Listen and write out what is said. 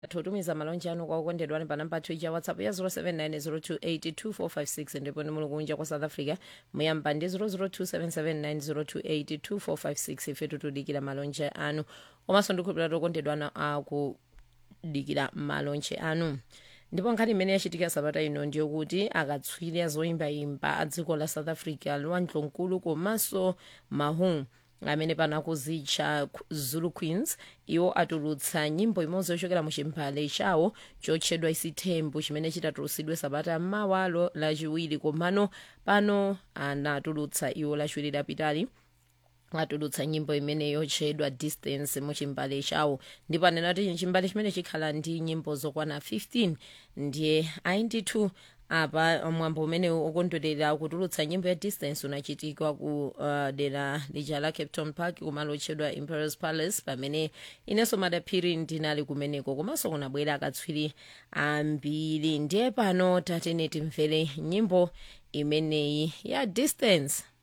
tutumiza malonje anu kwa okondedwa pa namba twitter ya whatsapp ya 0790282456 ndipo ni muli kunja kwa south africa muyamba ndi 0027790282456 ife tutudikira malonje anu komanso ndikhulupirira okondedwa anu akudikira malonje anu ndipo nkhani imene yachitika sabata ino ndiyokuti akatswiri azoyimbayimba a dziko la south africa lwandlonkulu komanso mahu amene panakuzitcha zulu queens iwo atulutsa nyimbo imodzi yochokera mu chimbale chawo chotchedwa isithembu chimene chitatulutsidwe sabata m'mawalo lachiwiri komano pano anatulutsa iwo lachiwiri lapitali atulutsa nyimbo imene yotchedwa distance mu chimbale chawo ndipo anena kuti chimbale chimene chikhala ndi nyimbo zokwana 15 ndiye ayi ndithu apa mwambo umene ukondwerera kutulutsa nyimbo ya distance unachitika ku uh, dera lija la cape town park kumalo otchedwa imperials palace pamene inenso madaphiri ndinali kumeneko komanso kunabwera akatswiri ambiri ndiye pano tatene timvere nyimbo imeneyi ya distance